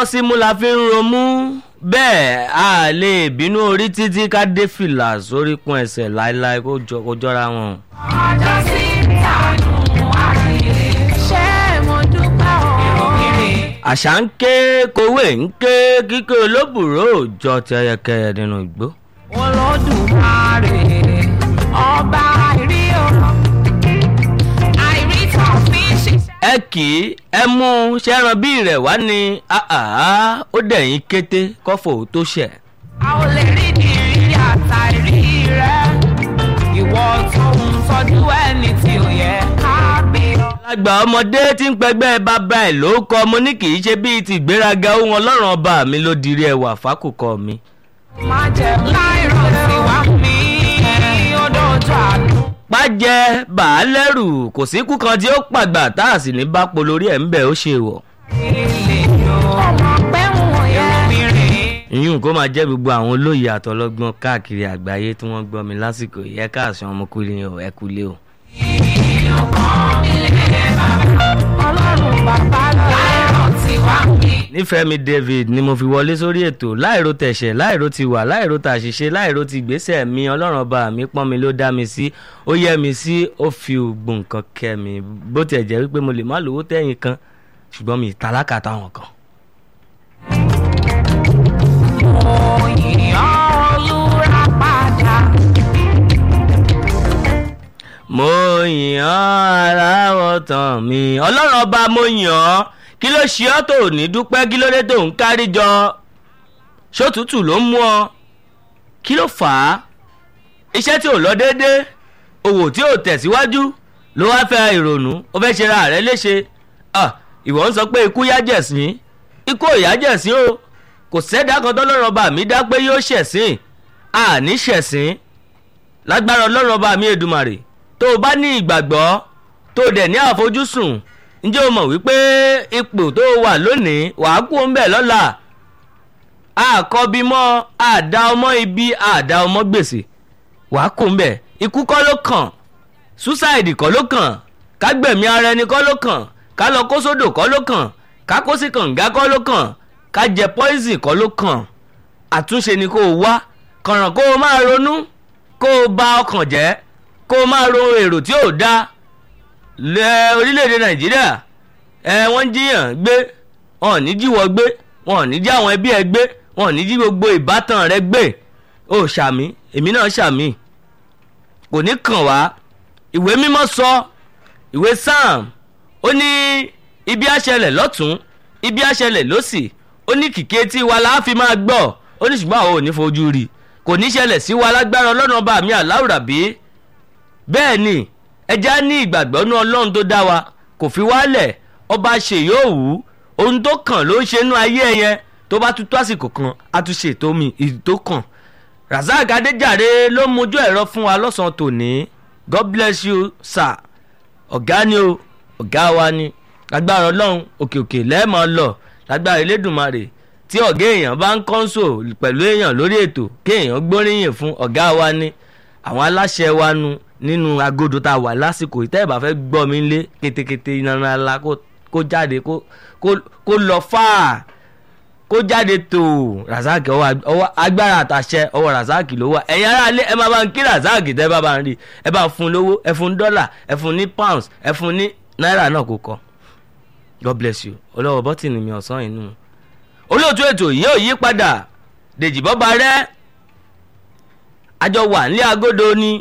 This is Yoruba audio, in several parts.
símú la fi ń romú bẹ́ẹ̀ a lè bínú orí títí ká dé fìlà sórí kún ẹsẹ̀ láéláé kó jọ- kó jọra wọn. ọjọ́ sí tànù àkìlè ṣé mo dúpẹ́ o. àṣà ń ké kowé ń ké kíké olóbùrò òjọ tẹyẹkẹyẹ nínú igbó. olódùmarè ọba àìrí o àìrí tó fi ṣiṣẹ́. ẹ kì í ẹ mú ṣẹ́ran bí rẹ̀ wá ní àhàhà ó dẹ̀yìn kété kọ́fọ̀ tó ṣẹ̀. a ò lè rí ìrírí àtàrí rẹ ìwọ tó ń tọ́jú ẹni tí ò yẹ ká gbé ọ. àgbà ọmọdé tí ń pẹgbẹ́ bàbá ẹ̀ ló kọ́ mo ní kì í ṣe bíi ti ìgbéraga ohun ọlọ́run ọba mi ló dirí ẹwà fákòkò mi. má jẹ láìrọ̀ sí wá mi ó dojú àánú. pájẹ bàálẹ́rù kò sí ikú kan tí ó pàgbà tá a sì ní bá polórí ẹ̀ ń bẹ̀ ó ṣe wọ̀. ilé yóò ọmọ pẹ́ wọ̀n yẹn. ìyún kó máa jẹ́ gbogbo àwọn olóyè àtọlọ́gbọ́n káàkiri àgbáyé tí wọ́n gbọ́ mi lásìkò yẹ káàsán ọmọkùnrin o ẹ kúlé o. ọlọ́run bàbá láìrọ̀ sí wá mi. nífẹ̀ẹ́mi david ni mo fi wọlé sórí ètò láìro tẹ̀sẹ̀ láìro ti wà láìro tàṣìṣe láìro ti gbèsè mi ọlọ́run ọba mi pọ́n mi ló dá mi sí ó yẹ mi sí ó fi ògbó nǹkan kẹ́ mi bó tiẹ̀ jẹ́ wípé mo lè má lówó tẹ̀yìn kan ṣùgbọ́n mi tálákà táwọn kan. mo yìn ọ́ olúra padà. mo yìn ọ́ aláwọ̀ tán mi ọlọ́run ọba mo yìn ọ́ kí ló ṣe ọ́ tó ní dúpẹ́ kí ló dé tó ń kárí jọ ṣótútù ló ń mú ọ kí ló fà á iṣẹ́ tí ò lọ déédéé òwò tí ò tẹ̀síwájú ló wá fẹ́ ìrònú ó fẹ́ ṣe ra rẹ̀ léṣe Ah, ìwọ ń sọ pé ikú yájẹ̀sín ikú ò yájẹ̀sín o kò sẹ́dá kan tọ́lọ́run ọba mi dá pé yóò ṣẹ̀sín àní ṣẹ̀sín lágbára ọlọ́run ọba mi èdùmàrè tó o bá ní ìgbàgbọ́ tó o dẹ̀ ní àfojúsùn ǹjẹ́ o mọ̀ wípé ipò tó o wà lónìí wàá kú ń bẹ̀ lọ́la àkọ́bí mọ́ àdá ọmọ ibi àdá ọmọ gbèsè wàá kú ń bẹ̀ ikú kọ́ ló kàn suicide kọ́ ló kàn kágbẹ̀mí ara ẹni kọ́ ló kàn ká lọ kó sódò kọ́ ló kàn ká kó sí kànga kọ́ ló kàn ká jẹ poison kọ́ ló kàn àtúnṣe ni kó o wá kànràn kó o máa ronú kó o bà ọkàn jẹ́ kó o máa ro èrò tí ò dáa lẹ orílẹ̀-èdè nàìjíríà ẹ wọ́n ń jiyàn gbé wọn ò ní jíwọ́ gbé wọn ò ní jí àwọn ẹbí ẹ gbé wọn ò ní jí gbogbo ìbátan rẹ gbé ó ṣàmì èmi náà ṣàmì kò ní kàn wá ìwé mímọ́ sọ ìwé sam ó ní ibi àṣẹlẹ̀ lọ́tún ibi àṣẹlẹ̀ lọ́sì ó ní kìkì etí wa la fi máa gbọ́ ó ní ṣùgbọ́n àwọn ò ní fojú rí kò ní ṣẹlẹ̀ sí wa lágbára ọlọ́run ọba mi àláwùrà bíi bẹ́ẹ̀ ni ẹja ní ìgbàgbọ́ nú ọlọ́run tó dá wa kò fi wálẹ̀ ọba ṣe yóò wù ú ohun tó kàn ló ń ṣe nú ayé ẹ yẹn tó bá tún tó àsìkò kan á tún ṣe ètò mi èyí tó kàn razak adéjàre ló mojú ẹ̀rọ fún wa lọ́sàn-án tòní god bless you sir ọ̀gá ni o ọ̀gá wa ni lágbára ọlọ́run òkè òkè lẹ́ẹ̀mọ́ lọ lágbára elédùnmarè tí ọ̀gá èèyàn bá ń kọ́ńsò pẹ̀lú èèyàn lórí ètò kéèyàn gbóríyìn fún ọ̀gá wa ni àwọn aláṣẹ wa nu nínú agodo tá a wà lásìkò ìtẹ́ ìbá fẹ́ gbọ́ mi lé ketekete iná ńlá kó kó jáde kó kó- kó lọ fáà kó jáde tó razak ọwọ́ ọwọ́ agbára àtàṣẹ ọwọ́ razak ló wà ẹ̀yin ará ilé ẹ máa bá ń kí razak tẹ́ bá bá ń rí ẹ bá ń fún lówó ẹ fún dọ́là ẹ fún ní pounds ẹ fún ní náírà náà kó kọ god bless you olówó bọ́tìnì mi ọ̀sán inú olóòtú ètò yìí ò yí padà dèjì bọ́ba rẹ́ àjọ wà nílé agodo ni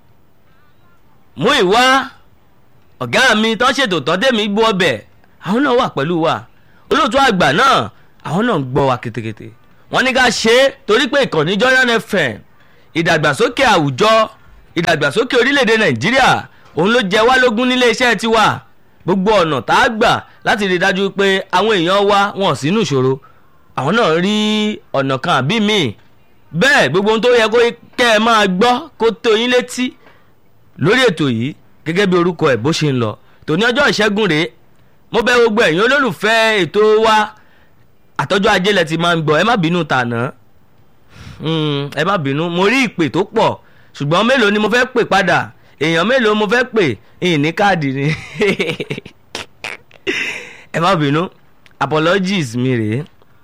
mú ìwá ọ̀gá mi tán ṣètò tán tèmi gbọ́ ọbẹ̀ àwọn náà wà pẹ̀lú wa olóòtú àgbà náà àwọn náà ń gbọ́ wa ketekete wọ́n ní ká ṣe é torí pé ìkànnì Jordan FM ìdàgbàsókè àwùjọ ìdàgbàsókè orílẹ̀-èdè Nàìjíríà òun ló jẹ wá lógún nílé iṣẹ́ tiwa gbogbo ọ̀nà tá a gbà láti rí i dájú pé àwọn èèyàn wa wọn sínú ìṣòro àwọn náà rí ọ̀nà kan àbí míì bẹ́ẹ̀ gbogbo ohun tó yẹ kó kẹ́ ẹ máa gbọ́ kó tó yín létí lórí ètò yìí gẹ́gẹ́ bí orúkọ ẹ̀ bó ṣe ń lọ tòní ọjọ́ ìṣẹ́gun rèé mo bẹ̀ gbogbo ẹ̀yin olólùfẹ́ ètò wa àtọ́jú ajé lẹ ti máa ń gbọ́ ẹ má bínú tàná Mm, ẹ má bínú mo rí ìpè tó pọ̀ ṣùgbọ́n mélòó ni mo fẹ́ pè padà èèyàn mélòó mo fẹ́ pè ìyìn ní káàdì ni ẹ má bínú apologies mi rèé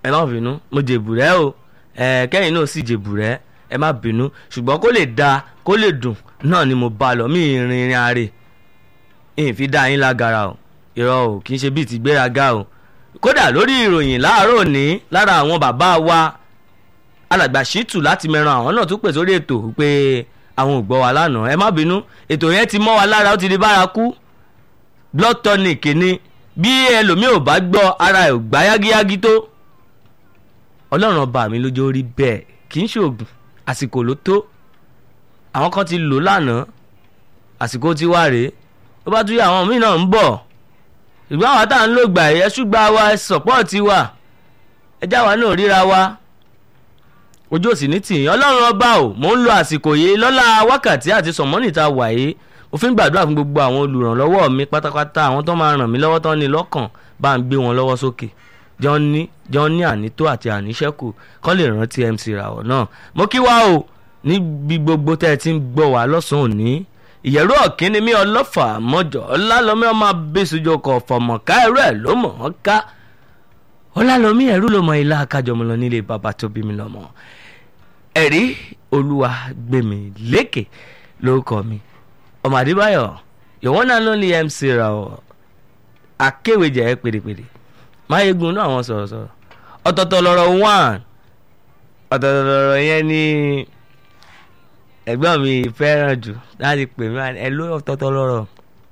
ẹ má bínú mo jèbùrẹ́ o ẹ kẹ́yìn náà sì jèbùrẹ́ ẹ má bínú ṣùgbọ́n kó lè da kó lè dùn náà ni mo bá lọ mí ìrìn ìrìn àrè ìyìn fi dá yín lágara o irọ́ o kì í ṣe bíi ti gbéraga o kódà lórí ìròyìn láàárọ̀ òní lára àwọn bàbá wa alàgbà ṣìtù láti mẹ́ran àwọn náà tún pè sórí ètò pé àwọn ò gbọ́ wa lánàá ẹ má bínú ètò yẹn ti mọ́ wa lára ó ti di bárakú blood tonic ni bí ẹlòmíì ò bá gbọ́ ara ẹ̀ ò gbá yágíyágí tó ọlọ́run ọba mi lójó rí bẹ́ẹ̀ kì í ṣoògùn àsìkò ló tó àwọn kan ti lò lánàá àsìkò ti wá rèé ó bá tún yẹ àwọn míì náà ń bọ̀ ṣùgbọ́n àwọn tá à ń lò gbà ẹ̀ ṣùgbà wa sọ̀pọ́ọ̀tì wa ẹjá wa náà ríra wa ojú òsì ní tìyín ọlọ́run ọba ò mò ń lo àsìkò yìí lọ́la wákàtí àti sọ̀mọ́nì ta wà yìí mo fi ń gbàdúrà fún gbogbo àwọn olùrànlọ́wọ́ mi pátápátá àwọn tó máa ràn mí lọ́wọ́ tán ní lọ́kàn bá ń gbé wọn lọ́wọ́ sókè jọ́n ní jọ́n ní ànító àti àníṣẹ́kù kọ́ lè rántí MC Ràwọ̀ náà mo kí wa o níbi gbogbo tẹ́ ẹ ti ń gbọ́ wá lọ́sàn-án òní ìyẹ̀rú ọ̀kínni mi ọlọ́fà mọ́jọ́ ọlálọ́mí ọmọ abẹ́sùjọ kọ̀ fọ̀mọ̀ká ẹ̀rọ ẹ̀ ló mọ̀ ọ́n ká ọlálọ́mí ẹ̀rú ló mọ ilá akájọmọ lọ nílé bàbá tó bí mi lọ́mọ ẹ̀rí olúwa gbèmí lékè lórúkọ mi ọmọ àdébáyọ̀ yòówọ́n náà ló ní MC Ràwọ̀ akéwèjẹ́ pèrèpèrè máyégun náà àwọn sọ̀rọ̀sọ̀rọ̀ ọ̀tọ̀ọ̀tọ̀ lọ̀rọ̀ one ọ̀tọ̀ọ̀tọ̀ lọ̀rọ̀ yẹn ní ẹ̀gbọ́n mi fẹ́ràn jù láti pè mí ẹ ló ọ̀tọ̀ọ̀tọ̀ lọ̀rọ̀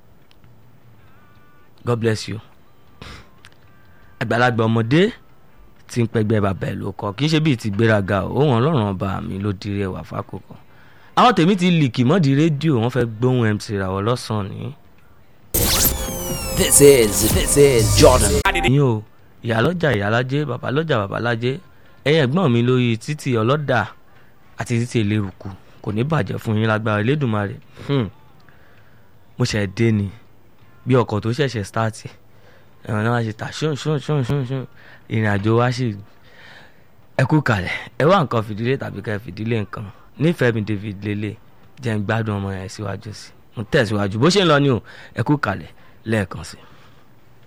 God bless you àgbàlagbà ọmọdé tí ń pẹgbẹ́ bàbá ẹ̀ ló kọ́ kì í ṣe bíi ti gbéraga o òun ọlọ́run ọba mi ló dirí ẹwà fákòkò àwọn tèmi ti lìkì mọ́dì rédíò wọ́n fẹ́ gbóhùn MC Ràwọ̀ lọ́sàn-án ní. This is this is Jordan. yín o ìyálọ́jà ìyálájé babalọ́jà babalájé ẹ̀yin ẹ̀gbọ́n mi lórí títì ọlọ́dà àti títì eléruku kò ní bàjẹ́ fún yín lágbára elédùnmarè Hmm. mo ṣẹ̀ dé ni bí ọkọ̀ tó ṣẹ̀ṣẹ̀ stáàtì ẹ̀rọ náà ṣe tà ṣún ṣún ṣún ṣún ṣún ìrìn àjò wa ṣì ẹ kú kalẹ̀ ẹ wá nǹkan fìdílé tàbí ká ẹ fìdílé nǹkan nífẹ̀ẹ́ mi David lélẹ̀ jẹ́ ń gbádùn ọmọ yẹn síwájú sí mo tẹ̀síwájú bó ṣe ń lọ ni o ẹ kú kalẹ̀ lẹ́ẹ̀kan sí i.